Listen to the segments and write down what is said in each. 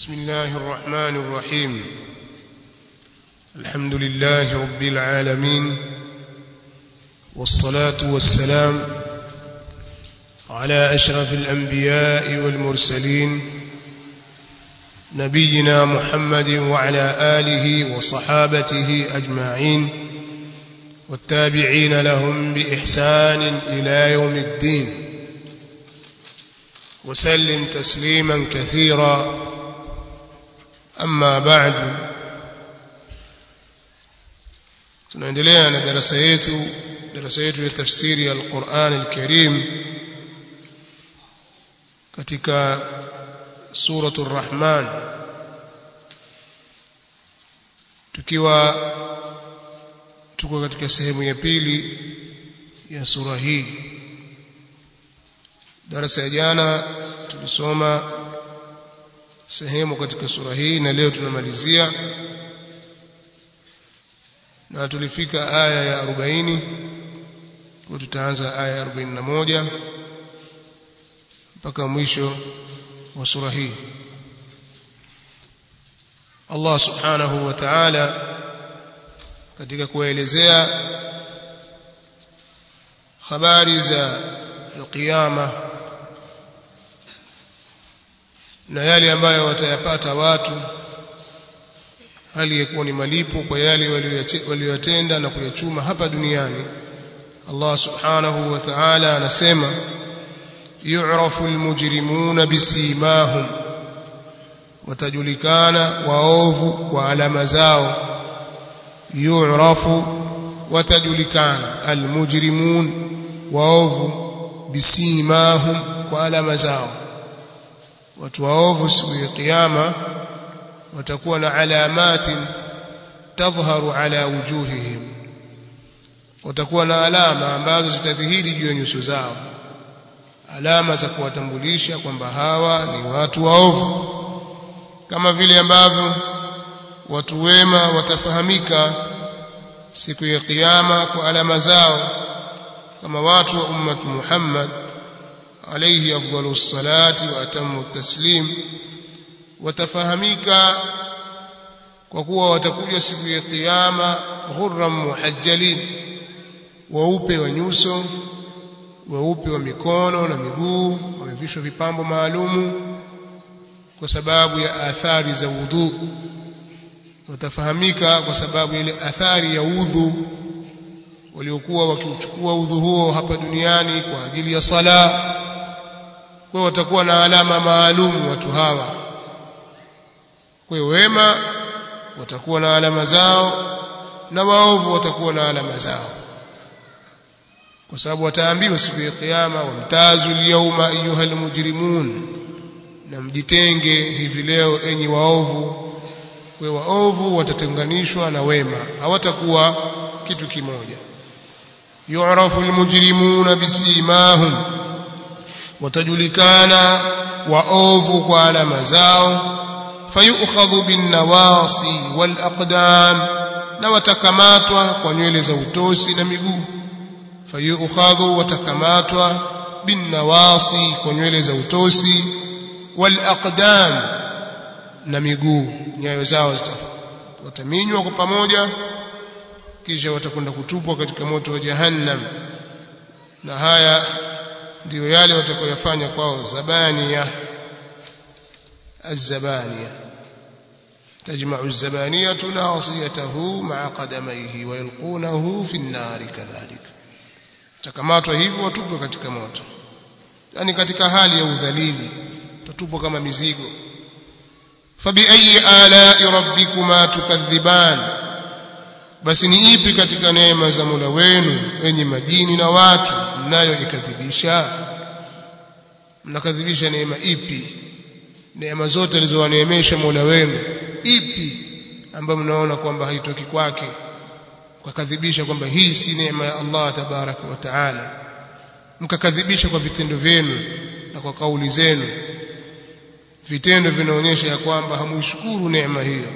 بسم الله الرحمن الرحيم الحمد لله رب العالمين والصلاة والسلام على أشرف الأنبياء والمرسلين نبينا محمد وعلى آله وصحابته أجمعين والتابعين لهم بإحسان إلى يوم الدين وسلم تسليما كثيرا أما بعد tunaendelea na darasa yetu darasa yetu ya tafsiri ya Al-Qur'an Al-Karim katika suratul Rahman tukiwa tuko katika sehemu ya pili ya sura hii darasa ya jana tulisoma sehemu katika sura hii na leo tunamalizia na tulifika aya ya 40 kwa tutaanza aya ya 41 mpaka mwisho wa sura hii Allah subhanahu wa ta'ala katika kuelezea habari za alqiyama na yale ambayo watayapata watu hali yakuwa ni malipo kwa yale waliyotenda na kuyachuma hapa duniani Allah subhanahu wa ta'ala anasema yu'rafu almujrimuna bisimahum watajulikana waovu kwa alama zao yu'rafu watajulikana almujrimun waovu bisimahum kwa alama zao watu waovu siku ya kiyama watakuwa na alamati tadhharu ala wujuhihim watakuwa na alama ambazo zitadhihiri juu ya nyuso zao alama za kuwatambulisha kwamba hawa ni watu waovu kama vile ambavyo watu wema watafahamika siku ya kiyama kwa alama zao kama watu wa ummat Muhammad alayhi afdalu salati wa atamu taslim watafahamika kwa kuwa watakuja siku ya kiyama ghurran muhajjalin weupe wa nyuso weupe wa mikono na miguu wamevishwa vipambo maalumu kwa sababu ya athari za wudhu watafahamika kwa sababu ile athari ya udhu waliokuwa wakiuchukua udhu huo hapa duniani kwa ajili ya sala kwa watakuwa na alama maalum watu hawa kwa wema watakuwa na alama zao na waovu watakuwa na alama zao kwa sababu wataambiwa siku ya kiyama wamtazu al-yawma ayyuhal mujrimun na mjitenge hivi leo enyi waovu kwa waovu watatenganishwa na wema hawatakuwa kitu kimoja yu'rafu al-mujrimuna bisimahum watajulikana waovu kwa alama zao fayukhadhu bin nawasi wal aqdam na watakamatwa kwa nywele za utosi na miguu fayukhadhu watakamatwa bin nawasi kwa nywele za utosi wal aqdam na miguu nyayo zao wataminywa kwa pamoja kisha watakwenda kutupwa katika moto wa jahannam na haya ndiyo yale watakayofanya kwao zabaniya الزبانية تجمع الزبانية ناصيته مع قدميه ويلقونه في النار كذلك takamatwa hivyo watupwe katika moto yani katika hali ya udhalili tatupwa kama mizigo fabiayi alai rabbikuma tukadhiban basi ni ipi katika neema za Mola wenu enyi majini na watu mnayoikadhibisha mnakadhibisha neema ipi neema zote alizowaneemesha Mola wenu ipi ambayo mnaona kwamba haitoki kwake mkakadhibisha kwamba hii si neema ya Allah tabaraka wa taala mkakadhibisha kwa vitendo vyenu na kwa kauli zenu vitendo vinaonyesha ya kwamba hamuishukuru neema hiyo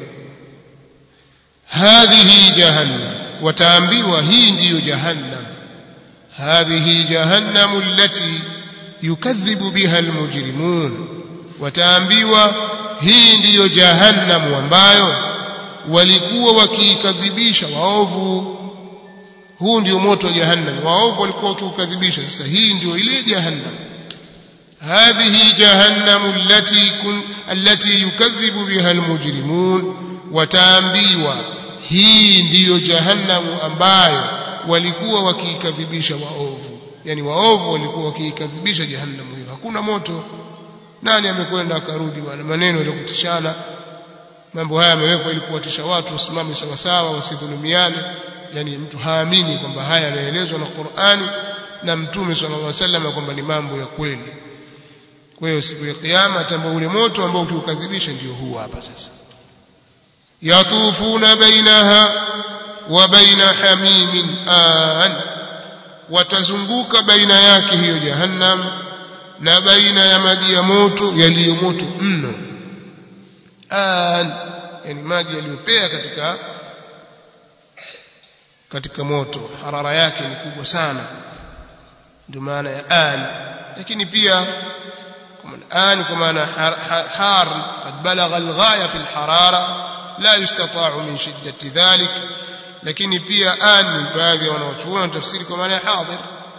hadhihi jahannam wataambiwa hii ndiyo jahannam hadhihi jahannamu allati yukadhibu biha almujrimun wataambiwa hii ndiyo jahannamu ambayo walikuwa wakiikadhibisha waovu huu ndio moto wa jahannam waovu walikuwa wakiukadhibisha sasa hii ndio ile jahannam هذه جهنم التي كن التي يكذب بها المجرمون وتامbiwa hii ndiyo jahannamu ambayo walikuwa wakiikadhibisha waovu yani waovu walikuwa wakiikadhibisha jahannamu hiyo hakuna moto nani amekwenda akarudi bwana maneno ya kutishana mambo haya yamewekwa ili kuwatisha watu wasimame sawa sawa wasidhulumiane yani mtu haamini kwamba haya yanaelezwa na Qur'ani na Mtume sallallahu alaihi wasallam kwamba ni mambo ya kweli kwa hiyo siku ya kiyama tambua ule moto ambao ukiukadhibisha ndio huu hapa sasa yatufuna bainaha wa baina hamimin an watazunguka baina yake hiyo jahannam na baina ya maji ya moto yaliyo moto mno an yani maji yaliyopea katika katika moto harara yake ni kubwa sana ndio maana ya an lakini pia الآن كما حار قد بلغ الغاية في الحرارة لا يستطاع من شدة ذلك lakini pia an baadhi ya wanaochuona tafsiri kwa maana ya hadhir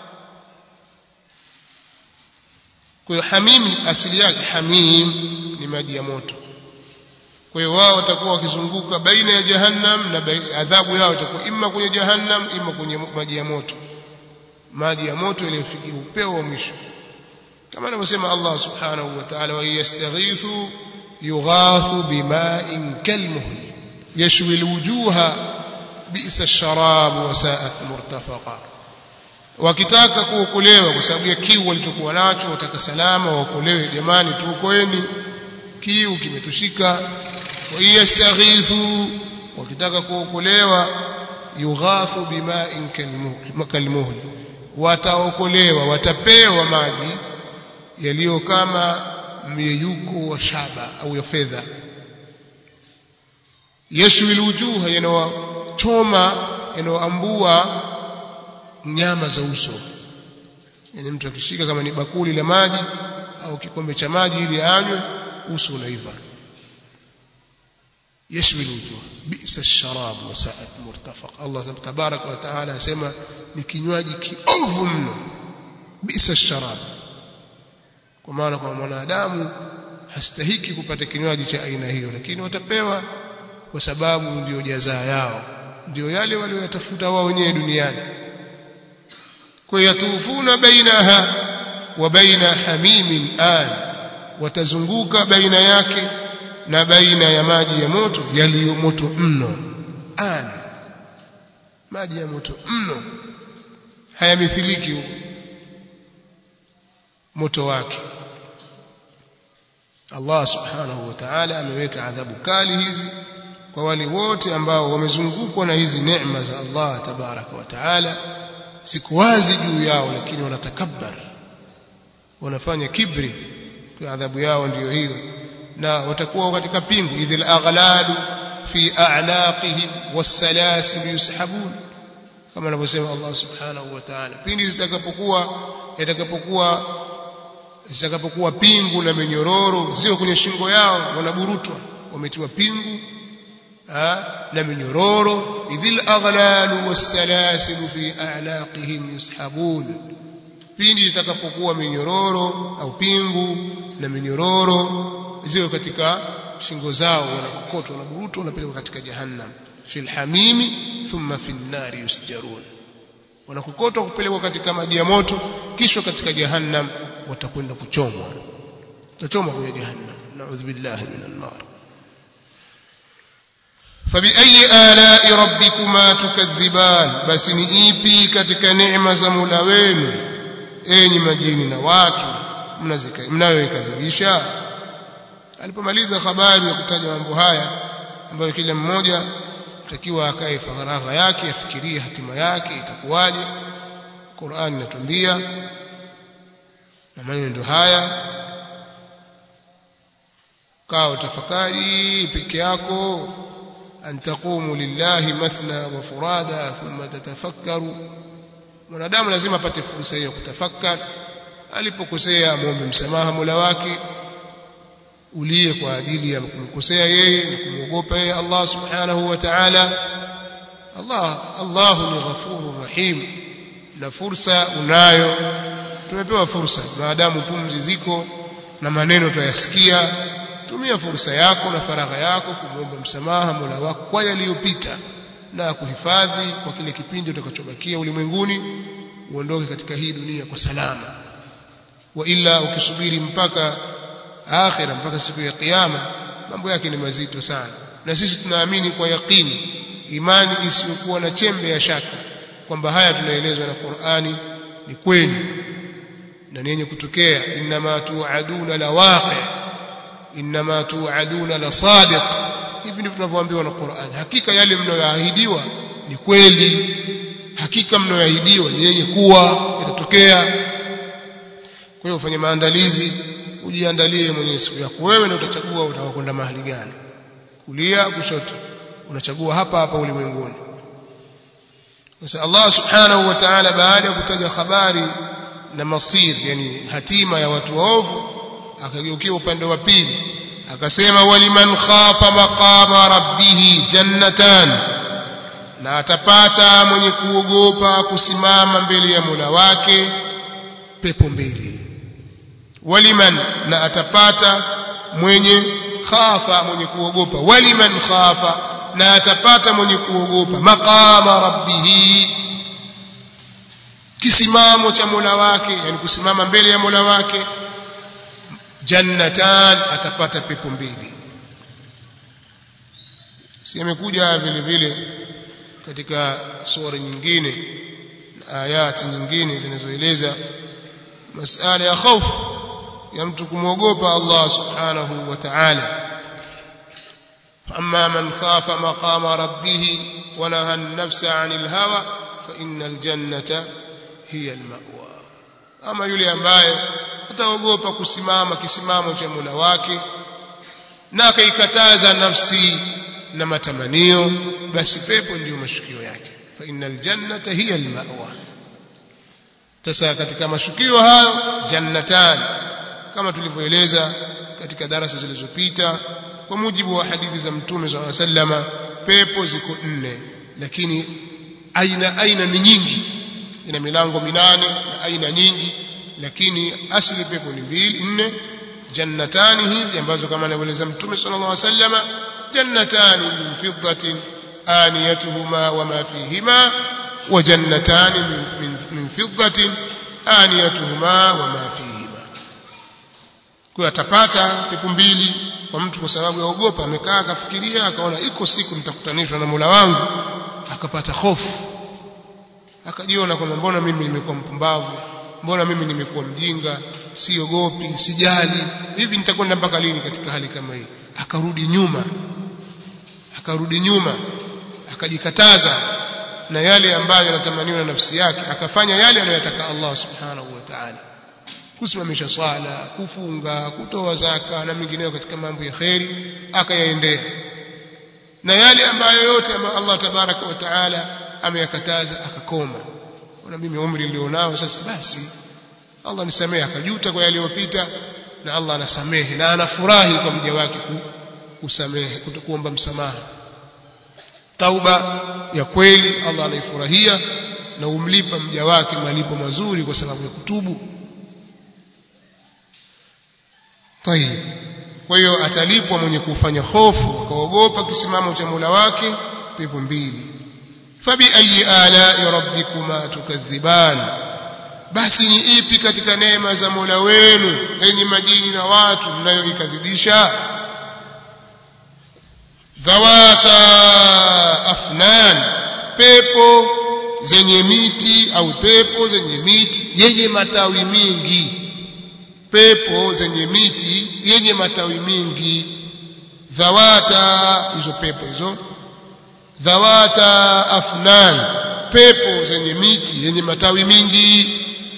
kwa hiyo hamim asili yake hamim ni maji ya moto kwa hiyo wao watakuwa wakizunguka baina ya jahannam na adhabu yao itakuwa imma kwenye jahannam imma kwenye maji ya moto maji ya moto yaliyofikia upeo wa mwisho كما نسمع الله سبحانه وتعالى وإن يستغيثوا يغاثوا بماء كالمهل يشوي الوجوه بئس الشراب وساءت مرتفقا wakitaka kuokolewa kwa sababu ya kiu walichokuwa nacho wataka salama waokolewe jamani tuokoeni kiu kimetushika wa yastaghithu wakitaka kuokolewa yughathu bima'in kalmuhl wataokolewa watapewa maji yaliyo kama myeyuko wa shaba au ya fedha yashwi wujuha yanawachoma yanaoambua nyama za uso yani mtu akishika kama ni bakuli la maji au kikombe cha maji ili anywe uso unaiva yashwi wujuh bi'sa ash-sharab wa sa'at murtafaq Allah tabaraka wa taala asema ni kinywaji kiovu mno bi'sa ash-sharab kwa maana kwa mwanadamu hastahiki kupata kinywaji cha aina hiyo lakini watapewa kwa sababu ndio jazaa yao ndio yale walioyatafuta wao wenyewe duniani kwa yatufuna bainaha wa baina hamimin an watazunguka baina yake na baina ya maji ya moto yaliyo moto mno an maji ya moto mno hayamithiliki moto wake Allah subhanahu wa ta'ala ameweka adhabu kali hizi kwa wale wote ambao wamezungukwa na hizi neema za Allah tabaraka wa ta'ala siku wazi juu yao lakini wanatakabbar wanafanya kibri kwa adhabu yao ndiyo hiyo na watakuwa katika pingu idhil aghlalu fi a'naqihim was-salasil yushabun kama anavyosema Allah subhanahu wa ta'ala pindi zitakapokuwa yatakapokuwa zitakapokuwa pingu na minyororo zio kwenye shingo yao wanaburutwa wametiwa pingu ha, na minyororo idhil aghlalu wassalasil fi a'naqihim yushabun pindi zitakapokuwa minyororo au pingu na minyororo zio katika shingo zao wanakokotwa wanaburutwa wanapelekwa katika jahannam fil hamimi thumma fin nari yusjarun wanakokotwa kupelekwa katika maji ya moto kisha katika jahannam watakwenda kuchomwa utachomwa kwenye jahannam naudhu billahi minan nar fabiayi alai rabbikuma tukadhiban basi ni ipi katika neema za Mola wenu enyi majini na watu mnayoikadhibisha alipomaliza habari ya kutaja mambo haya ambayo kila mmoja takiwa akae faragha yake afikirie hatima yake itakuwaje Qur'an inatuambia na maneno ndio haya kaa utafakari peke yako an taqumu lillahi mathna wa furada thumma tatafakkaru mwanadamu lazima apate fursa hiyo kutafakari alipokosea muombe msamaha Mola wake ulie kwa ajili ya kumkosea yeye na kumwogopa yeye Allah subhanahu wa ta'ala Allah Allah ni ghafurur rahim na fursa unayo tumepewa fursa maadamu pumzi ziko na maneno tuyasikia tumia fursa yako na faragha yako kumwomba msamaha Mola wako kwa yaliyopita na kuhifadhi kwa kile kipindi utakachobakia ulimwenguni uondoke katika hii dunia kwa salama wa ila ukisubiri mpaka akhira mpaka siku ya kiyama mambo yake ni mazito sana na sisi tunaamini kwa yaqini imani isiyokuwa na chembe ya shaka kwamba haya tunaelezwa na Qur'ani ni kweli na ni yenye kutokea inma tu'aduna la waqi inma tu'aduna la sadiq hivi ndivyo tunavyoambiwa na Qur'an hakika yale mnayoahidiwa ni kweli hakika mnayoahidiwa ni yenye kuwa itatokea kwa hiyo ufanye maandalizi ujiandalie mwenyewe siku yako wewe ndio utachagua utakwenda mahali gani kulia kushoto unachagua hapa hapa ulimwenguni sasa Allah subhanahu wa ta'ala baada ya kutaja habari na masir yani hatima ya watu waovu akageukia upande wa pili akasema waliman khafa maqama rabbih jannatan na atapata mwenye kuogopa kusimama mbele ya Mola wake pepo mbili waliman na atapata mwenye khafa mwenye kuogopa waliman khafa na atapata mwenye kuogopa maqama rabbih kisimamo cha Mola wake yani kusimama mbele ya Mola wake jannatan atapata pepo mbili si amekuja vile vile katika sura nyingine na ayati nyingine zinazoeleza masala ya hofu ya mtu kumwogopa Allah subhanahu wa ta'ala فأما من خاف مقام ربه ونهى النفس عن الهوى فإن الجنة هي المأوى أما yule ambaye ataogopa kusimama kisimamo cha Mola wake na akaikataza nafsi na matamanio basi pepo ndiyo mashukio yake fa innal jannata hiya almawa sasa katika mashukio hayo jannatan kama tulivyoeleza katika darasa zilizopita kwa mujibu wa hadithi za mtume swalla sallama pepo ziko nne lakini aina aina ni nyingi ina milango minane na aina nyingi lakini asli pepo ni mbili nne jannatani hizi ambazo kama anavyoeleza mtume sallallahu alaihi wasallama jannatani min fiddatin aniyatuhuma wama fihima wa jannatani min, min, min fiddatin aniyatuhuma wama fihima kwa atapata pepo mbili kwa mtu kwa sababu ya ogopa amekaa akafikiria akaona iko siku nitakutanishwa na Mola wangu akapata hofu akajiona kwamba mbona mimi nimekuwa mpumbavu mbona mimi nimekuwa mjinga siogopi sijali hivi nitakwenda mpaka lini katika hali kama hii akarudi nyuma akarudi nyuma akajikataza na yale ambayo yanatamaniwa na nafsi yake akafanya yale anayotaka Allah subhanahu wa ta'ala kusimamisha swala kufunga kutoa zaka na mengineyo katika mambo ya kheri akayaendea na yale ambayo yote ambayo Allah tabaraka wa taala ameyakataza akakoma na mimi umri nilionao sasa basi Allah nisamehe akajuta kwa yaliyopita na Allah anasamehe na anafurahi kwa mja wake kusamehe kuomba msamaha tauba ya kweli Allah anaifurahia na umlipa mja wake malipo mazuri kwa sababu ya kutubu طيب kwa hiyo atalipwa mwenye kufanya hofu akaogopa kisimamo cha Mola wake pepo mbili fabi ayi ala rabbikuma tukadhiban basi ni ipi katika neema za Mola wenu enyi majini na watu mnayoikadhibisha dhawata afnan pepo zenye miti au pepo zenye miti yenye matawi mingi pepo zenye miti yenye matawi mingi dhawata hizo pepo hizo dhawata afnan pepo zenye miti yenye matawi mingi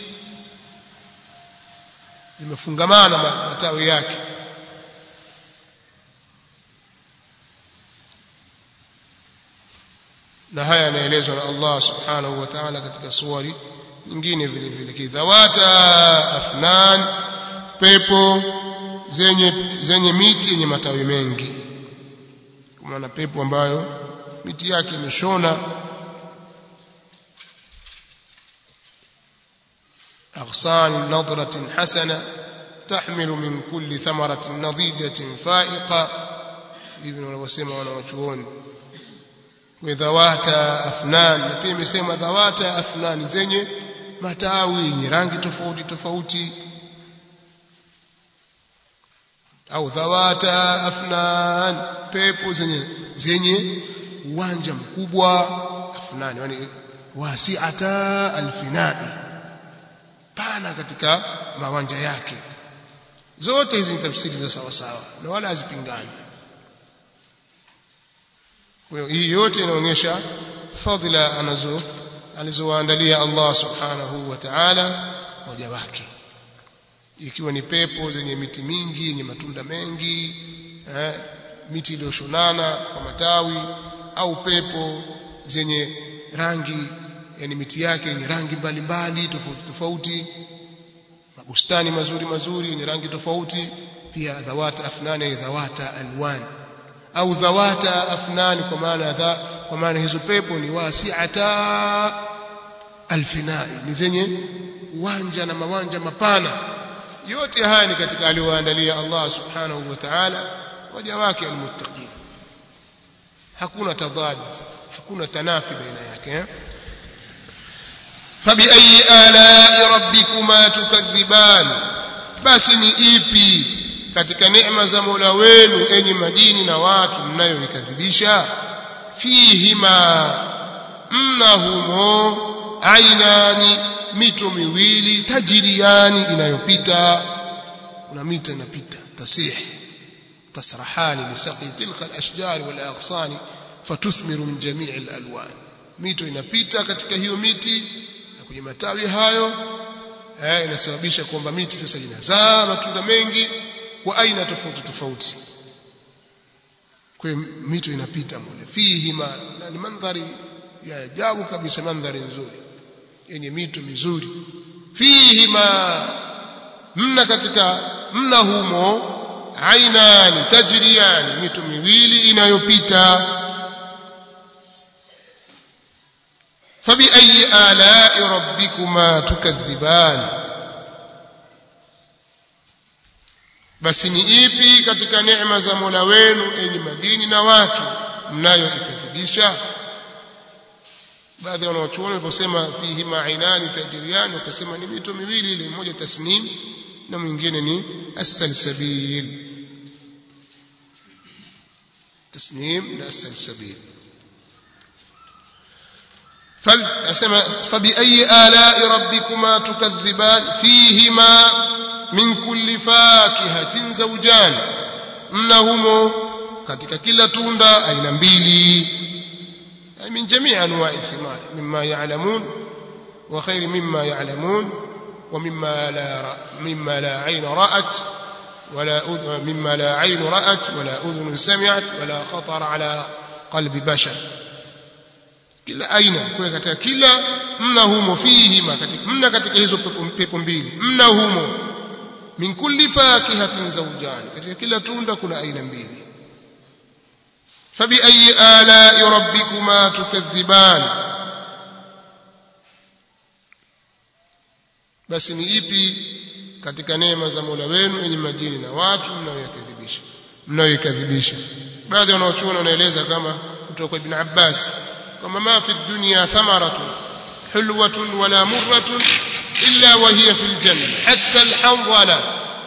zimefungamana matawi yake na haya yanaelezwa na Allah subhanahu wa ta'ala katika suwari nyingine vile vile kidhawata afnan pepo zenye zenye miti yenye matawi mengi kwa maana pepo ambayo miti yake imeshona أغصان نضرة حسنة تحمل من كل ثمرة نضيجة فائقة ابن وسيما ونوشون وذوات أفنان pia imesema dhawata afnan zenye matawi yenye rangi tofauti tofauti au dhawata afnan pepo zenye zenye uwanja mkubwa afnan yani wasi'ata alfinai pana katika mawanja yake zote hizi ni tafsiri za sawa sawa na wala hazipingani kwa hiyo hii yote inaonyesha fadhila anazo alizowaandalia Allah subhanahu wa ta'ala waja wake ikiwa ni pepo zenye miti mingi yenye matunda mengi eh, miti iliyoshonana kwa matawi au pepo zenye rangi yani miti yake yenye rangi mbalimbali tofauti tofauti mabustani mazuri mazuri yenye rangi tofauti pia dhawata afnani ni dhawata alwan au dhawata afnani kwa maana dha kwa maana hizo pepo ni wasi'ata alfinai ni zenye uwanja na mawanja mapana yote haya ni katika aliyoandalia Allah subhanahu wa ta'ala waja wake almuttaqin hakuna tadad hakuna tanafi baina yake eh? فبأي آلاء ربكما تكذبان basi ni ipi katika neema za Mola wenu enyi majini na watu mnayoikadhibisha fihima mna humo ainani mito miwili tajiriani inayopita kuna mito inapita tasih tasrahani lisaqi tilka alashjar walaghsani fatuthmiru min jami' alalwan mito inapita katika hiyo miti kwenye matawi hayo eh, inasababisha kwamba miti sasa inazaa matunda mengi kwa aina tofauti tofauti kwa hiyo mito inapita mule fihi ma na ni mandhari ya ajabu kabisa mandhari nzuri yenye mito mizuri fihi ma mna katika mna humo ainani tajriyani mito miwili inayopita فبأي آلاء ربكما تكذبان basi ni ipi katika neema za Mola wenu enyi majini na watu mnayoikadhibisha baadhi ya wanawachuoni waliposema fihi ma'inani tajriyan wakasema ni mito miwili ile mmoja tasnim na mwingine ni as-salsabil tasnim na as-salsabil فأسمى فبأي آلاء ربكما تكذبان فيهما من كل فاكهة زوجان mnahumo katika kila tunda aina mbili yani min jamii anwa'i thimar mimma ya'lamun wa khair mimma ya'lamun wa mimma la mimma la 'ayn ra'at wala mimma la 'ayn ra'at wala udhun sami'at wala khatar 'ala qalbi bashar kila aina kwa katika kila mna humo fihi ma katika mna katika hizo pepo mbili mna humo min kulli fakihatin zawjan katika kila tunda kuna aina mbili fabi ayi ala rabbikuma tukadhiban basi ni ipi katika neema za Mola wenu yenye majini na watu mnayoyakadhibisha mnayoikadhibisha baadhi ya wanaochuoni wanaeleza kama kutoka kwa Ibn Abbas كما ما في الدنيا ثمرة حلوة ولا مرة إلا وهي في الجنة حتى الحنظلة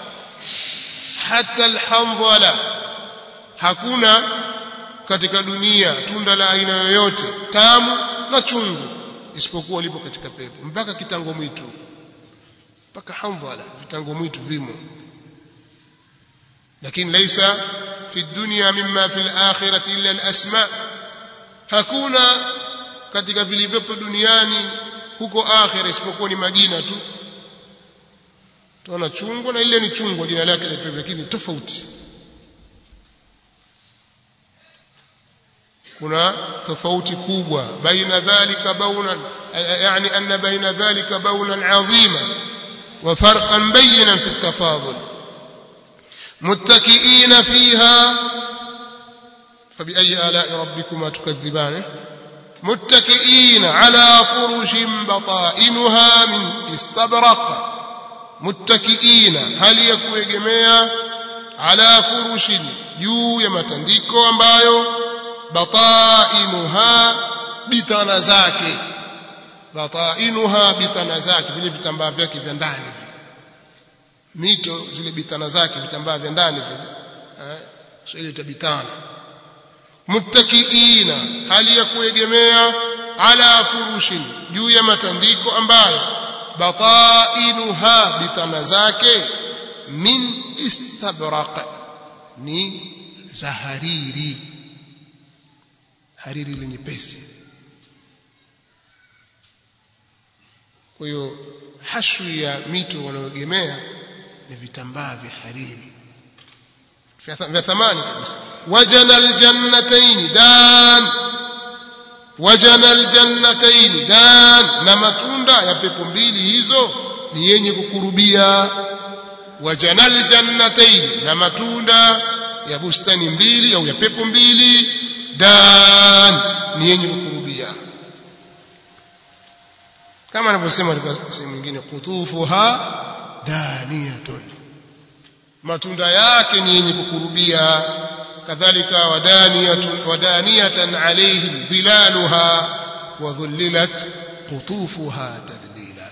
حتى الحنظلة hakuna katika dunia tunda la aina yoyote tamu na chungu isipokuwa lipo katika pepo mpaka kitango mwitu mpaka handhala vitango mwitu vimo lakini laisa fi dunya mimma fi al-akhirati illa al-asma' hakuna katika vilivyopo duniani huko akhira isipokuwa ni majina tu tunaona chungwa na ile ni chungwa jina lake linaitwa lakini tofauti kuna tofauti kubwa baina dhalika baunan yani anna baina dhalika baunan adhima wa farqan bayinan fi at-tafadul muttakiina fiha فبأي آلاء ربكما تكذبان متكئين على فرش بطائنها من استبرق متكئين هل يكوegemea على فرش juu ya matandiko ambayo batainuha bitana zake batainuha bitana zake vile vitambaa vyake vya ndani mito zile bitana zake vitambaa vya ndani vile eh sio ile tabitana muttakiina hali ya kuegemea ala furushin juu ya matandiko ambayo batainuha bitana zake min istabraq ni za hariri hariri ile nyepesi kwa hiyo hashu ya mito wanaoegemea ni vitambaa vya hariri vya thamani kabisa wajana aljannatayn dan wajana aljannatayn dan na matunda ya pepo mbili hizo ni yenye kukurubia wajana aljannatayn na matunda ya bustani mbili au ya pepo mbili dan ni yenye kukurubia kama anavyosema katika sehemu nyingine kutufuha daniyatun matunda yake ni yenye kukurubia kadhalika wadaniyatun wadaniyatan alaihim dhilaluha wa dhullilat qutufuha tadlila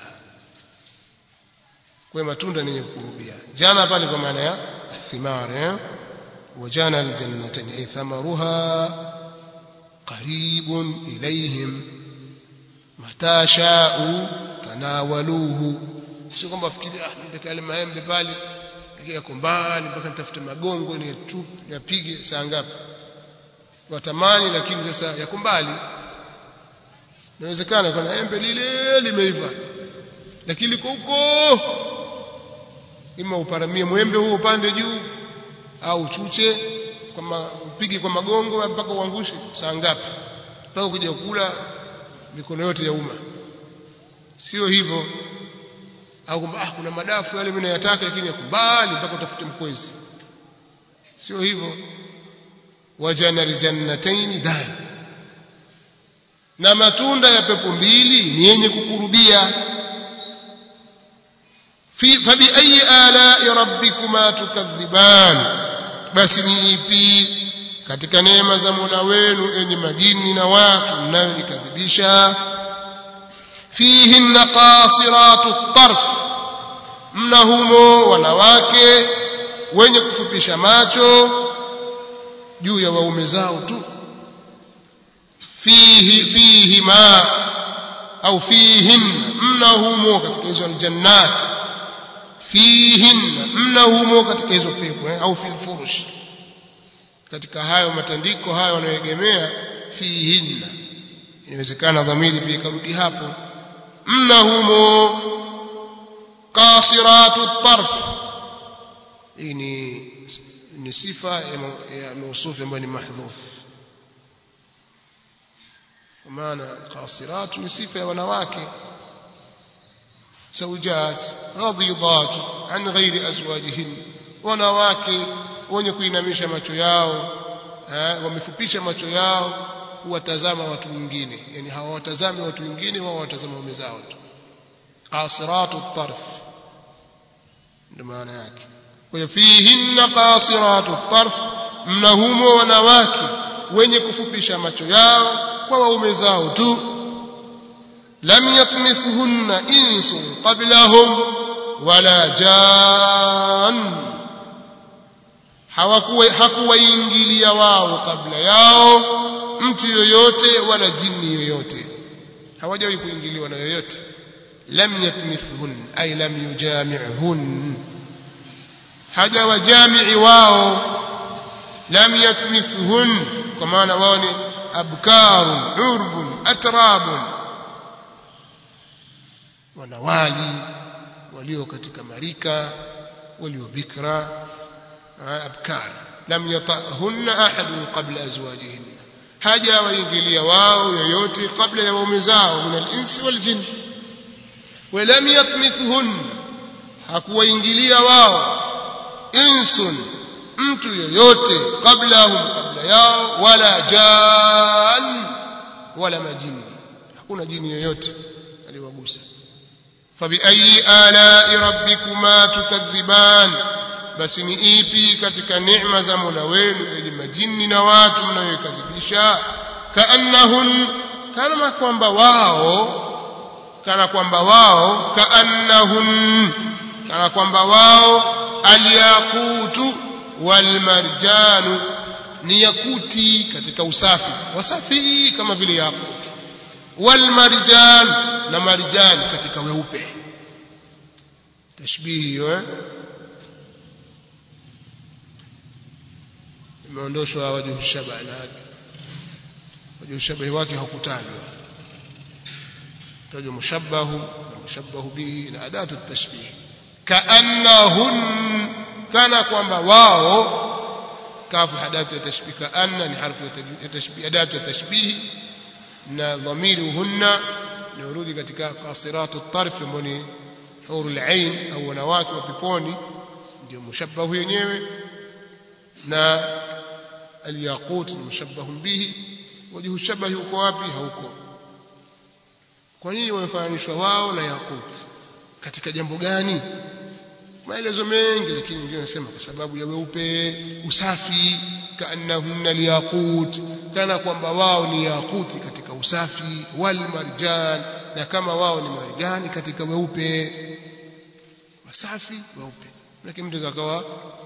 kwa matunda ni yenye kukurubia jana pale kwa maana ya thimar eh وجانا الجنتين أي ثمرها قريب إليهم متى شاءوا تناولوه sio kwamba fikiri ah nitaka yale maembe pale yako mbali mpaka nitafute magongo ni tu yapige saa ngapi watamani lakini sasa yako mbali inawezekana kuna embe lile limeiva lakini liko huko ima uparamie mwembe huo upande juu au uchuche kwamba upige kwa magongo mpaka uangushe saa ngapi mpaka kuja kula mikono yote ya umma sio hivyo au kwamba ah kuna madafu yale mimi nayataka lakini yako mbali mpaka utafute mkwezi sio hivyo wajana aljannatayn dan na matunda ya pepo mbili ni yenye kukurubia fi fabi ayi ala'i rabbikuma tukadhiban basi ni ipi katika neema za Mola wenu enyi majini na watu mnayoikadhibisha fihinna qasiratu tarf mna humo wanawake wenye kufupisha macho juu ya waume zao tu fihi fihi ma au fihin mna humo katika hizo aljannat fihin mna humo katika hizo pepo eh, au fil furush katika hayo matandiko hayo wanayoegemea fihinna inawezekana dhamiri pia ikarudi hapo mna humo qasiratu tarf hii ni ni sifa ya mausufi ambayo ni mahdhuf kwa maana qasiratu ni sifa ya wanawake zawjat ghadidat an ghairi azwajihin wanawake wenye kuinamisha macho yao wamefupisha macho yao kuwatazama watu wengine yani hawawatazami watu wengine wao watazama waume zao tu qasiratu tarf ndio maana yake kwa hiyo fihinna qasiratu tarf mnahumo wanawake wenye kufupisha macho yao kwa waume zao tu lam yatmithunna insun qablahum wala jan hawakuwa hakuwaingilia wao kabla yao mtu yoyote wala jini yoyote hawajawahi kuingiliwa na yoyote lam yatmithhun ay lam yujami'hun hajawa jamii wao lam yatmithhun kwa maana wao ni abkarun urbun atrabun wanawali walio katika marika walio bikra abkar lam yatahunna ahadun qabla azwajihinna haja waingilia wao yoyote kabla ya waume zao min al-insi wal jinn walam yatmithhun hakuwaingilia wao insun mtu yoyote qablahum kabla yao wala jan wala majini hakuna jini yoyote aliwagusa fabiayi alai rabbikuma tukadhiban basi ni ipi katika neema za mola wenu yenye majini na watu mnayoikadhibisha kaannahun kana kwamba wao kana kwamba wao kaannahun kana kwamba wao alyaqutu walmarjanu ni yakuti katika usafi wasafi kama vile yakuti walmarjan na marjan katika weupe tashbihi hiyo eh imeondoshwa wajhu shabaha na wajhu shabahi wake hakutajwa tajwa mushabbahu na mushabbahu bihi na adatu tashbih kaannahun kana kwamba wao kafu hadatu ya tashbih kaanna ni harfu ya tashbih adatu ya tashbih na dhamiri hunna ni urudi katika qasiratu tarf ambao ni hurul ain au wanawake wa peponi ndio mushabbahu yenyewe na alyaqut ni mushabbahun bihi wajhu shabahi uko wapi hauko kwa nini wamefananishwa wao na yaqut katika jambo gani maelezo mengi lakini wengine wanasema kwa sababu ya weupe usafi kaannahunna liyaqut kana kwamba wao ni yaquti katika usafi wal marjan na kama wao ni marjani katika weupe wasafi weupe lakini mtu zakawa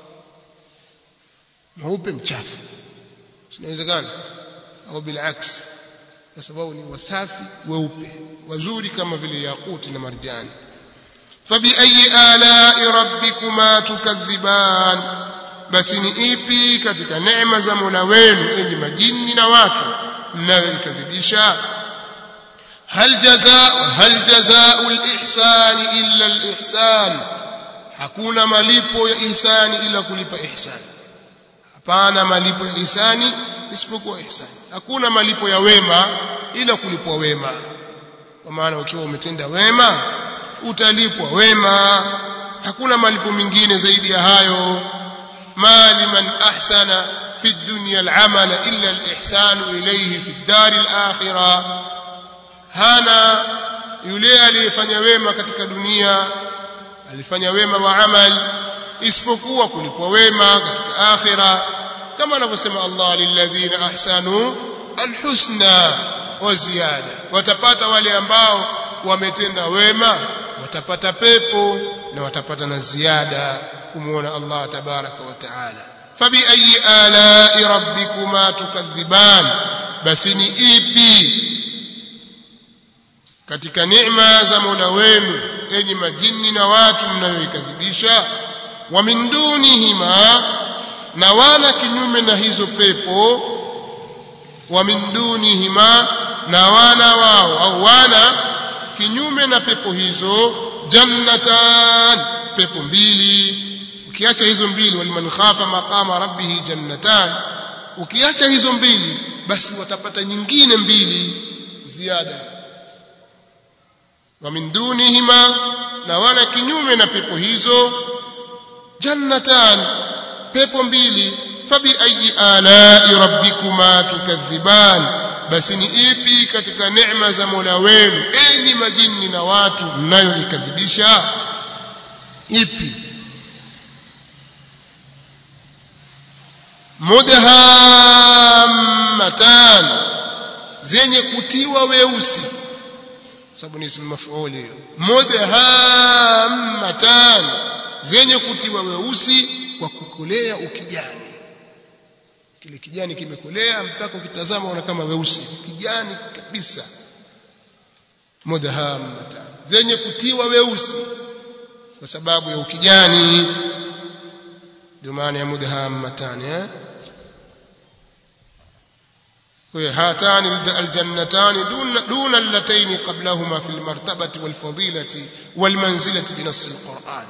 mweupe mchafu inawezekana au bilaks kwa sababu ni wasafi weupe wazuri kama vile yaquti na marjani fabiayi alai rabbikuma tukadhiban basi ni ipi katika neema za mola wenu enyi majini na watu mnayoikadhibisha hal jazaa hal jazaa'u al-ihsani illa al-ihsan hakuna malipo ya ihsani ila kulipa ihsani hapana malipo ya ihsani isipokuwa ihsani hakuna malipo ya wema ila kulipwa wema kwa maana ukiwa umetenda wema utalipwa wema hakuna malipo mengine zaidi ya hayo ma liman ahsana fi dunya al-amala illa al-ihsanu ilayhi fi ad-dar al-akhirah hana yule aliyefanya wema katika dunia alifanya wema wa amal isipokuwa kulipwa wema katika akhira kama anavyosema Allah lilladhina ahsanu alhusna wa ziyada watapata wale ambao wametenda wema watapata pepo na watapata na ziada kumuona Allah tabaraka wa taala fabi ayi alai rabbikuma tukadhiban basi ni ipi katika neema za Mola wenu enyi majini na watu mnayoikadhibisha wa min dunihima na wana kinyume na hizo pepo wa min dunihima na wana wao au wana kinyume na pepo hizo jannatan pepo mbili ukiacha hizo mbili waliman khafa maqama rabbih jannatan ukiacha hizo mbili basi watapata nyingine mbili ziada wa min dunihima na wana kinyume na pepo hizo jannatan pepo mbili fabi ayi alai rabbikuma tukadhiban basi ni ipi katika neema za Mola wenu enyi majini na watu mnayoikadhibisha ipi mudhammatan zenye kutiwa weusi sababu ni ismu mafuuli hiyo mudhammatan zenye kutiwa weusi kwa kukolea ukijani kile kijani kimekolea mpaka ukitazama una kama weusi kijani kabisa mudhammatan zenye kutiwa weusi kwa sababu ya ukijani ndio maana ya mudhammatan eh هاتان الجنتان دون دون اللتين قبلهما في المرتبة والفضيلة والمنزلة بنص القرآن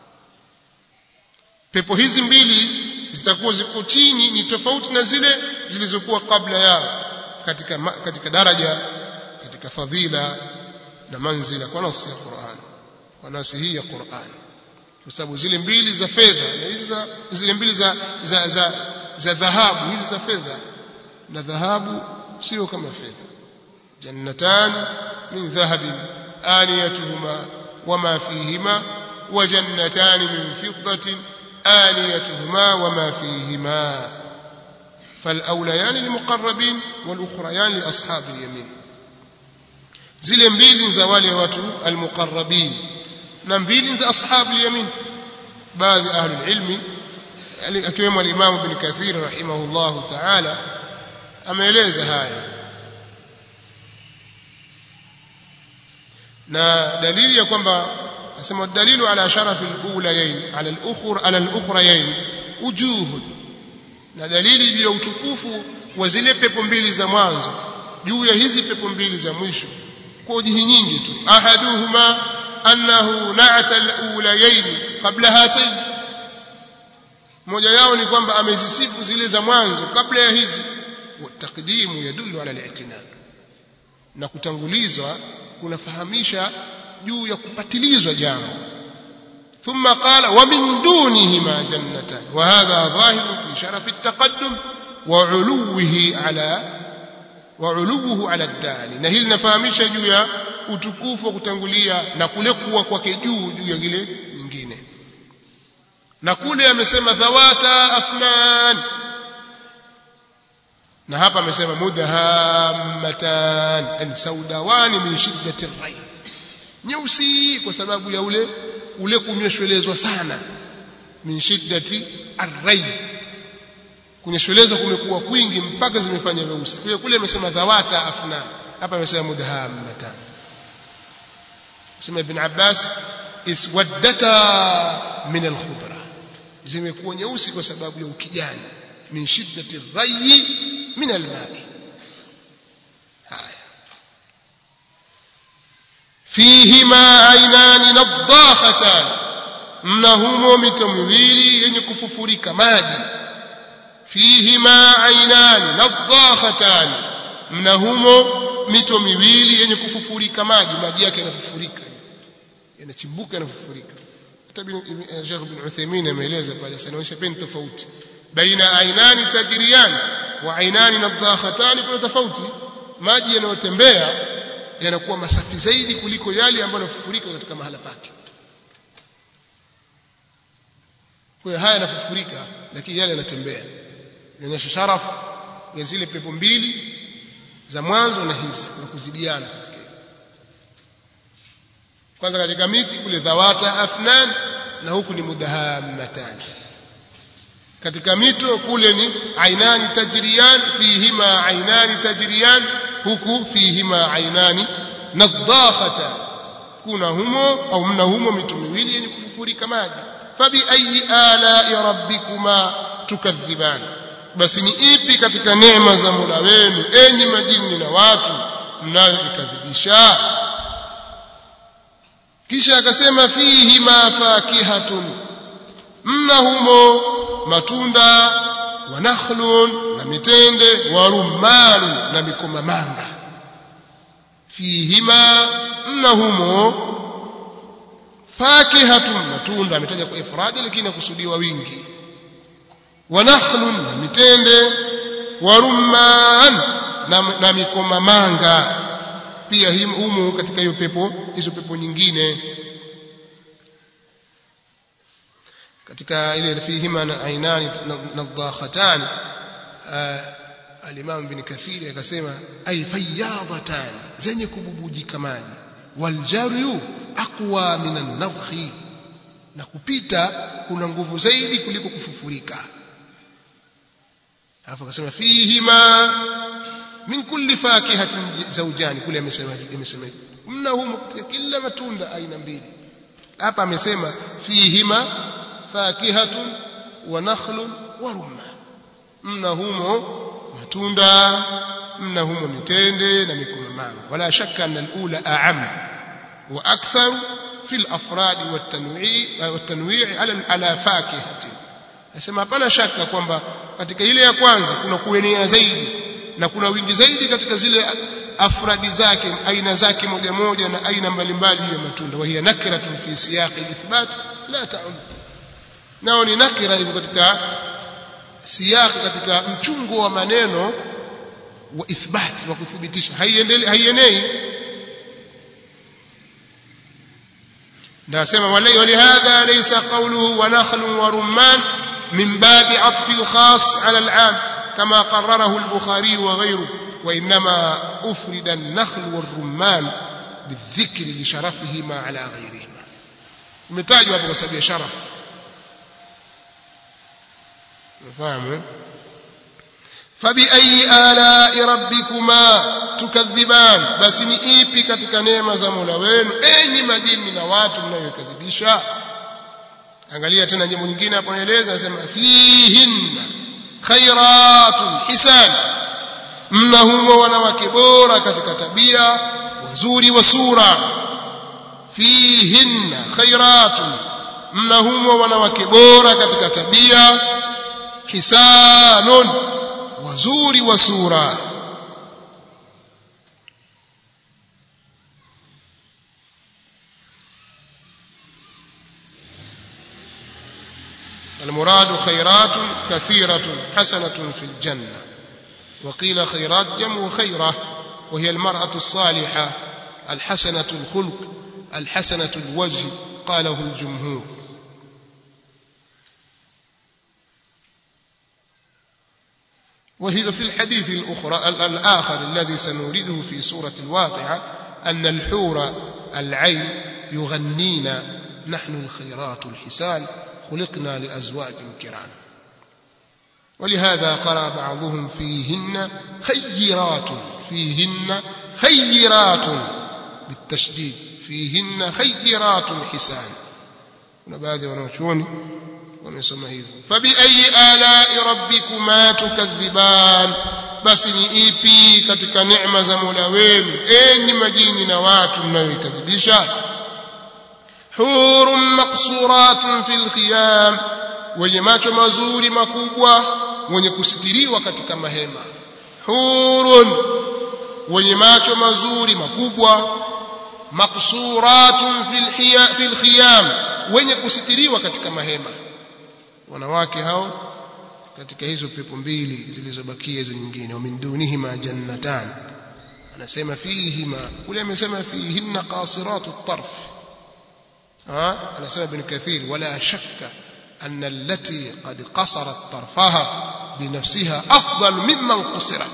pepo hizi mbili zitakuwa ziko chini ni tofauti na zile zilizokuwa kabla yao katika katika daraja katika fadhila na manzila kwa nasi ya Qur'an kwa nasi hii ya Qur'an kwa sababu zile mbili za fedha na hizi za zile mbili za za za, za dhahabu hizi za fedha na dhahabu sio kama fedha jannatan min dhahabin aniyatuhuma wama fihima wa jannatan min fiddatin aniyatuhuma wama fihima فالأوليان للمقربين والأخريان لأصحاب اليمين zile mbili za wale watu almuqarrabin na mbili za ashabu yamin baadhi ahli ilmi akiwemo al-Imam Ibn Kathir rahimahullah ta'ala ameeleza haya na dalili ya kwamba asema dalilu ala sharafi al-ulayayn ala al-ukhra ala al-ukhrayayn ujuhud na dalili juu ya utukufu wa zile pepo mbili za mwanzo juu ya hizi pepo mbili za mwisho kwa ujihi nyingi tu ahaduhuma annahu na'ata al-ulayayn qabla hatayn moja yao ni kwamba amezisifu zile za mwanzo kabla ya hizi taqdimu yadullu ala al-i'tinad na kutangulizwa kunafahamisha juu ya kupatilizwa jambo ثم قال ومن دونهما جنتان وهذا ظاهر في شرف التقدم وعلوه على وعلوه على الداني na hili linafahamisha juu ya utukufu wa kutangulia na kule kuwa kwake juu juu ya ile nyingine na kule amesema dhawata afnan na hapa amesema mudhammatan yani saudawani min shiddati ar nyeusi kwa sababu ya ule ule kunyweshwelezwa sana min shiddati ar-ray kunyweshwelezwa kumekuwa kwingi mpaka zimefanya weusi kwa hiyo kule amesema dhawata afnan hapa amesema mudhammatan sema ibn Abbas iswaddata min al-khudra zimekuwa nyeusi kwa sababu ya ukijani min shiddati ar-ray min al-ma'i haya fihima ainani nadakhatan mna humo mito miwili yenye kufufurika maji fihima ainani nadakhatan mna humo mito miwili yenye kufufurika maji maji yake yanafufurika yanachimbuka yanafufurika hata Sheikh Ibn Uthaymeen ameeleza pale sanaonyesha peni tofauti baina ainani tajriyan wa ainani nadakhatan kuna tofauti maji yanayotembea yanakuwa masafi zaidi kuliko yale ambayo yanafufurika katika mahala pake kwa hiyo haya yanafufurika lakini yale yanatembea inaonyesha sharafu ya zile pepo mbili za mwanzo na hizi na kuzidiana katika kwanza katika miti kule dhawata afnan na huku ni mudahammatan katika mito kule ni ainani tajriyan fihima ainani tajriyan huku fihima ainani nadakhata kuna humo au mna humo mito miwili yenye kufufurika maji fabi ayi ala rabbikuma tukadhiban basi ni ipi katika neema za Mola wenu enyi majini na watu mnayoikadhibisha kisha akasema fihi ma fakihatun mna humo matunda wa nakhlun na mitende wa rumman na mikomamanga fihima mna humo fakihatun matunda ametaja kwa ifradi lakini akusudiwa wingi wa nakhlun na mitende wa rumman na, na mikomamanga pia humo katika hiyo pepo hizo pepo nyingine katika ile fihima na ainani nadakhatan al-Imam Ibn Kathir akasema ay fayyadatan zenye kububujika maji waljaryu aqwa min an-nadhi na kupita kuna nguvu zaidi kuliko kufufurika alafu akasema fihima min kulli fakihatin zawjani kule amesema amesema mna humo katika kila matunda aina mbili hapa amesema fihima fakihatun wa nakhlun wa rumman mna humo matunda mna humo mitende na mikomamanga wala shakka anna al-ula a'am wa akthar fi al-afrad wa at-tanwi' wa at-tanwi' ala ala fakihatin nasema hapana shaka kwamba katika ile ya kwanza kuna kuenea zaidi na kuna wingi zaidi katika zile afradi zake aina zake moja moja na aina mbalimbali ya matunda wa hiya nakratun fi siyaqi al-ithbat la ta'um nao ni nakira hivyo katika siyaki katika mchungo wa maneno wa ithbati wa kuthibitisha haienei nasema walihadha laysa qawluhu wa nakhlu wa rumman min babi atfi al-khas ala al-'am kama qarrarahu al-bukhari wa ghayruhu wa inma ufrida an-nakhl wal-rumman بالذكر لشرفهما على غيرهما umetajwa hapo kwa sababu ya sharaf unafahamu fabiayi alai rabbikuma tukadhiban basi ni ipi katika neema za mola wenu enyi majini na watu mnayokadhibisha angalia tena jambo nyingine hapo naeleza anasema fihinna khairatun hisan mna humo wanawake bora katika tabia wazuri wa sura fihinna khairatun mna humo wanawake bora katika tabia hisanun wazuri wa sura المراد خيرات كثيرة حسنة في الجنة وقيل خيرات جمع خيرة وهي المرأة الصالحة الحسنة الخلق الحسنة الوجه قاله الجمهور وهي في الحديث الأخرى الآخر الذي سنورده في سورة الواقعة أن الحور العين يغنين نحن الخيرات الحسان خلقنا لأزواج كرام ولهذا قرأ بعضهم فيهن خيرات فيهن خيرات بالتشديد فيهن خيرات حسان kuna baadhi ya wanachuoni wamesoma hivyo fabiayi alai rabbikuma tukadhiban basi ni ipi katika neema za mola wenu enyi majini na watu mnayoikadhibisha hurun maqsuratun fil khiyam wenye macho mazuri makubwa wenye kusitiriwa katika mahema hurun wenye macho mazuri makubwa maqsuratun fil fil khiyam wenye kusitiriwa katika mahema wanawake hao katika hizo pepo mbili zilizobakia hizo nyingine wa min dunihima jannatan anasema fihima kule amesema fihinna qasiratu tarf ha anasema ibn kathir wala shakka أن التي قد قصرت طرفها بنفسها أفضل ممن قصرت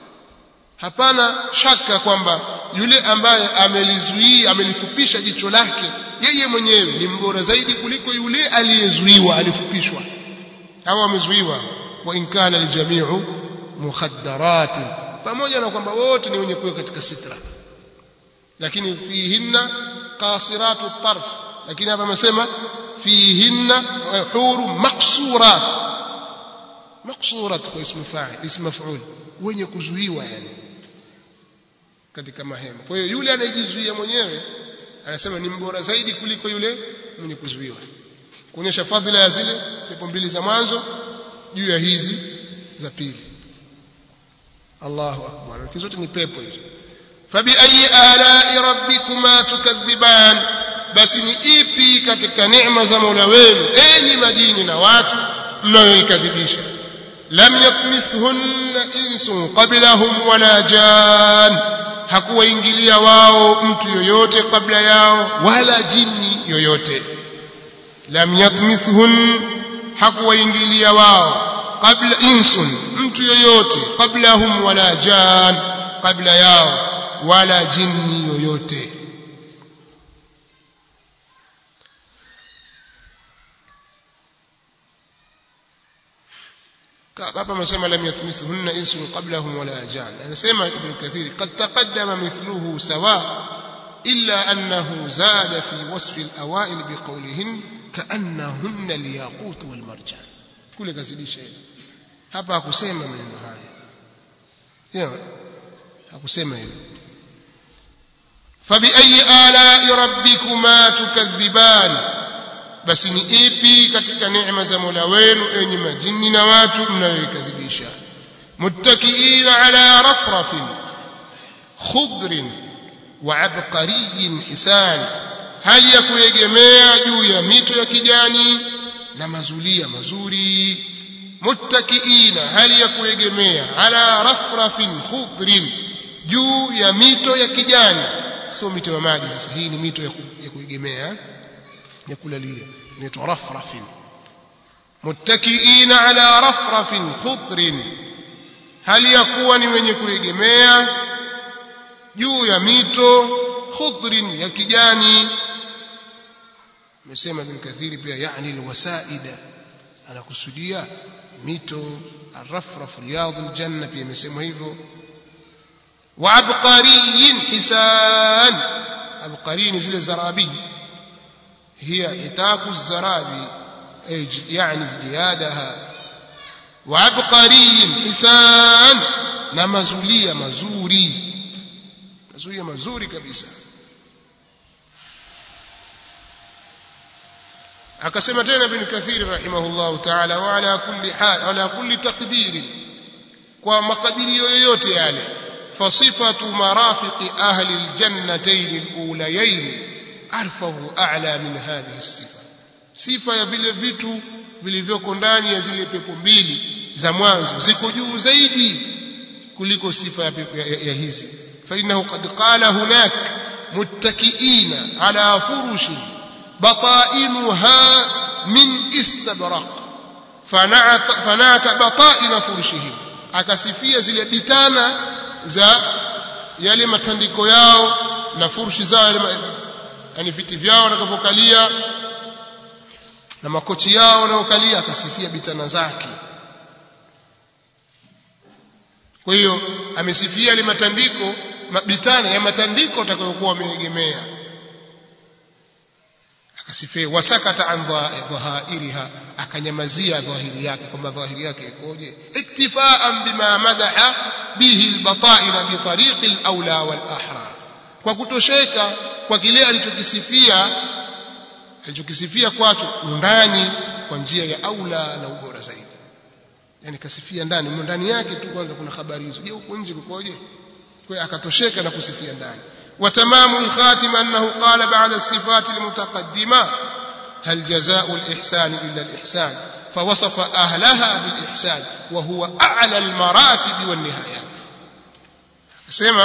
hapana shaka kwamba yule ambaye amelizuia amelifupisha jicho lake yeye mwenyewe ni mbora zaidi kuliko yule aliyezuiwa alifupishwa au amezuiwa wa in kana aljami'u mukhaddarat pamoja na kwamba wote ni wenye kuwa katika sitra lakini fihinna qasiratu tarf lakini hapa amesema fihinna huru maqsurat maqsurat kwa ismu fa'il ismu maf'ul wenye kuzuiwa yani katika mahema kwa hiyo yule anayejizuia mwenyewe anasema ni mbora zaidi kuliko yule mwenye kuzuiwa kuonyesha fadhila ya zile pepo mbili za mwanzo juu ya hizi za pili Allahu akbar zote ni pepo hizo fabi ayi ala'i rabbikuma tukadhiban basi ni ipi katika neema za Mola wenu enyi majini na watu mnayoikadhibisha lam yatmithhunna insun qablahum wala jan hakuwaingilia wao mtu yoyote kabla yao wala jini yoyote lam yatmithhun hakuwaingilia wao kabla insun mtu yoyote qablahum wala jan kabla yao wala jini yoyote hapa amesema lam yatmisuhunna insun qablahum wala jan anasema ibn kathir qad taqaddama mithluhu sawa illa annahu zada fi wasf al-awail biqawlihin ka'annahunna al-yaqut wal marjan kule kazidisha hilo hapa hakusema maneno haya yeah hakusema hilo fabi ayi ala'i rabbikuma tukadhiban basi ni ipi katika neema za Mola wenu enyi majini na watu mnayoikadhibisha muttakiina ala rafrafin khudrin wa abqariyin hisan hali ya kuegemea juu ya mito ya kijani na mazulia mazuri muttakiina hali ya kuegemea ala rafrafin khudrin juu ya mito ya kijani sio mito ya maji sasa hii ni mito ya, ku, ya kuegemea ya kulalia inaitwa rafrafin muttakiina ala rafrafin khudrin hali ya kuwa ni wenye kuegemea juu ya mito khudrin ya kijani amesema Ibn Kathiri pia yani alwasaida anakusudia mito arrafraf riyadul janna pia imesemwa hivyo wa abqariyin hisan abqarin zile zarabi hiya itaku zarabi yani ziyadaha wa abqariyin hisan na mazulia mazuri mazulia mazuri kabisa akasema tena ibn kathir rahimahullahu ta'ala wa ala kulli hal ala kulli taqdir kwa makadirio yoyote yale fasifatu marafiqi ahli aljannatayn alulayayn arfahu a'la min hadhihi as-sifa sifa ya vile vitu vilivyoko ndani ya zile pepo mbili za mwanzo ziko juu zaidi kuliko sifa ya, ya, ya, ya hizi fa innahu qad qala hunak muttakiina ala furushin بطائنها من استبرق فنعت, فنعت بطائن فرشهم akasifia zile bitana za yale matandiko yao na furushi zao yani viti vyao watakavyokalia na makochi yao wanaokalia akasifia bitana zake kwa hiyo amesifia yale matandiko bitana ya matandiko watakayokuwa wameegemea akasifia wasakata an dhahairiha akanyamazia dhahiri yake kwamba dhahiri yake ikoje iktifaan bima madaha bihi albata'ina bi tariqi alawla wal ahra kwa kutosheka kwa kile alichokisifia alichokisifia kwacho ndani kwa njia ya aula na ubora zaidi yani kasifia ndani ndani yake tu kwanza kuna habari hizo je huko nje kukoje kwa akatosheka na kusifia ndani وتمام الخاتم أنه قال بعد الصفات المتقدمة هل جزاء الإحسان إلا الإحسان فوصف أهلها بالإحسان وهو أعلى المراتب والنهايات سمع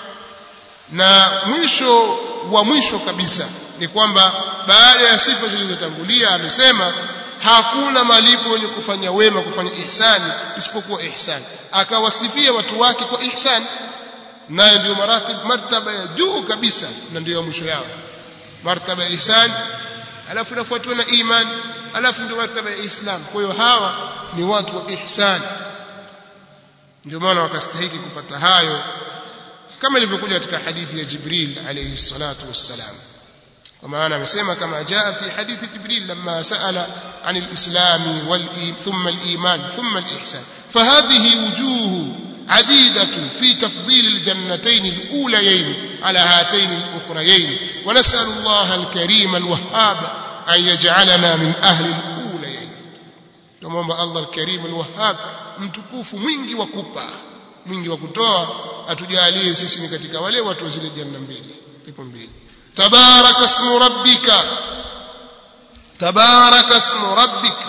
na mwisho wa mwisho kabisa ni kwamba baada ya sifa zilizotangulia amesema hakuna malipo yenye kufanya wema kufanya ihsani isipokuwa ihsani akawasifia watu wake kwa ihsani nayo ndio maratib martaba ya juu kabisa na ndio mwisho yao martaba ya ihsan alafu inafuatiwa na iman alafu ndio martaba ya islam kwa hiyo hawa ni watu wa ihsan ndio maana wakastahiki kupata hayo kama ilivyokuja katika hadithi ya Jibril alayhi salatu wassalam kwa maana amesema kama jaa fi hadithi Jibril lamma saala عن الإسلام ثم الإيمان ثم الإحسان فهذه وجوه عديدة في تفضيل الجنتين الأوليين على هاتين الأخريين ونسأل الله الكريم الوهاب أن يجعلنا من أهل الأوليين تمام الله الكريم الوهاب mtukufu mwingi wa kupa mwingi wa kutoa atujalie sisi ni katika wale watu wa zile janna mbili pepo mbili tabaraka ismu rabbika tabaraka ismu rabbika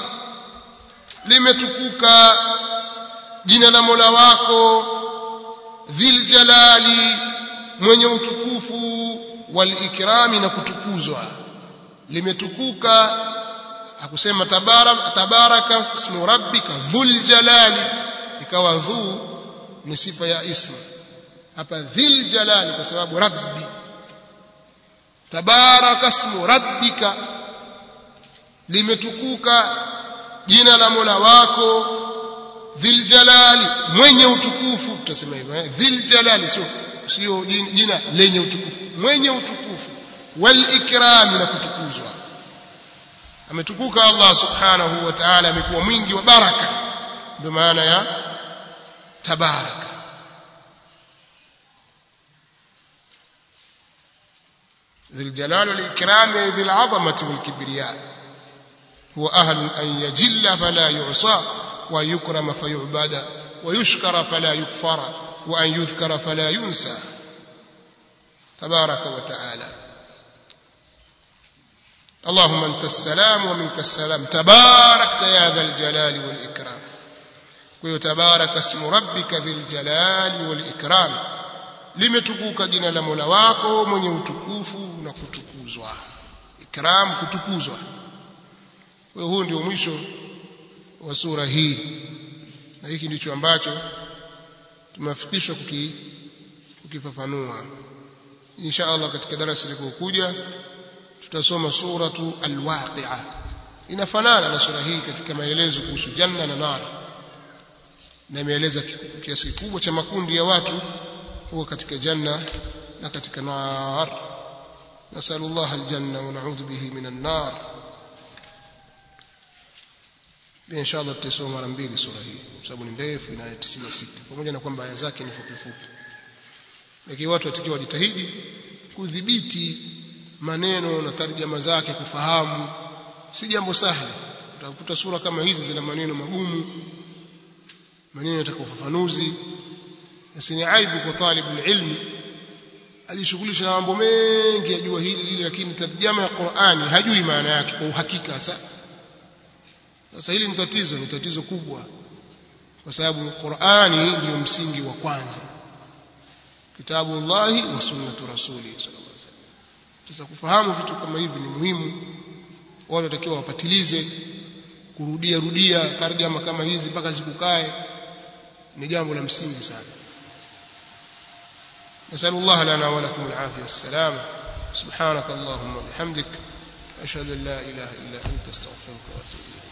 limetukuka jina la Mola wako dhil jalali mwenye utukufu wal ikrami na kutukuzwa limetukuka akusema tabarak tabaraka ismu rabbika dhul jalali ikawa dhu ni sifa ya ismu hapa dhil jalali kwa sababu rabbi tabaraka ismu rabbika limetukuka jina la Mola wako dhil jalali mwenye utukufu tutasema hivyo eh? dhil jalali sio sio jina lenye utukufu mwenye utukufu wal ikram na kutukuzwa ametukuka Allah subhanahu wa ta'ala amekuwa mwingi wa baraka ndio maana ya tabaraka ذي الجلال والإكرام ذي العظمة والكبرياء هو أهل أن يجل فلا يعصى ويكرم فيعبد ويشكر فلا يكفر وأن يذكر فلا ينسى تبارك وتعالى اللهم انت السلام ومنك السلام تباركت يا ذا الجلال والاكرام ويتبارك اسم ربك ذي الجلال والاكرام limetukuka jina la Mola wako mwenye utukufu na kutukuzwa ikram kutukuzwa kwa huu ndio mwisho wa sura hii na hiki ndicho ambacho tumefikishwa kuki, kukifafanua insha Allah katika darasa likokuja tutasoma suratu alwaqi'a inafanana na sura hii katika maelezo kuhusu janna na nar na imeeleza kiasi kikubwa cha makundi ya watu huwa katika janna na katika nar nasallallahu aljanna wa na'udhu bihi minan nar in sha Allah tutasoma mara mbili sura hii kwa sababu ni ndefu ina 96 pamoja na kwamba aya zake ni fupi fupi lakini watu watakiwa wajitahidi kudhibiti maneno na tarjama zake kufahamu si jambo sahli utakuta sura kama hizi zina maneno magumu maneno yataka ufafanuzi na ni aibu kwa talibu ilmi alishughulisha na mambo mengi ajua hili hili lakini tarjama ya Qur'ani hajui maana yake kwa uhakika sasa sasa hili ni tatizo ni tatizo kubwa kwa sababu Qur'ani ndio msingi wa kwanza kitabu Allahi wa sunnatu rasuli sallallahu alaihi wasallam sasa kufahamu vitu kama hivi ni muhimu wale watakiwa wapatilize kurudia rudia tarjama kama hizi mpaka zikukae ni jambo la msingi sana نسأل الله لنا ولكم العافية والسلامة سبحانك اللهم وبحمدك أشهد أن لا إله إلا أنت استغفرك وأتوب إليك